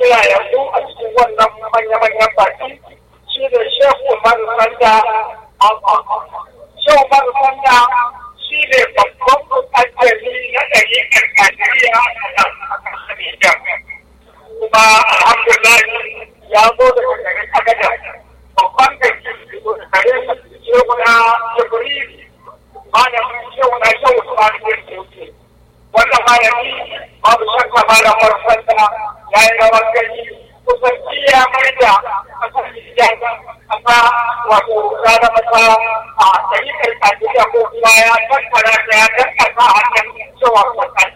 kira yanzu a cikin wannan manya-manyan baki shi ne shehu umaru sanda shehu umaru sanda shi ne babban mutajjali na ɗari ƙarƙashiriya a nan a Nijar. Kuma alhamdulillah ya zo daga garin Agadar. Babban da ke gare shi shehu na Jibril malamin shehu na shehu su ma ne wannan malami babu shakka malamar sanda ya yi rawar gani kusan ya mai da kasar Nijar kasa wato ya zama ta a ɗariƙar Najeriya ko kuma ya tattara da ya tattara hannun cewa kwata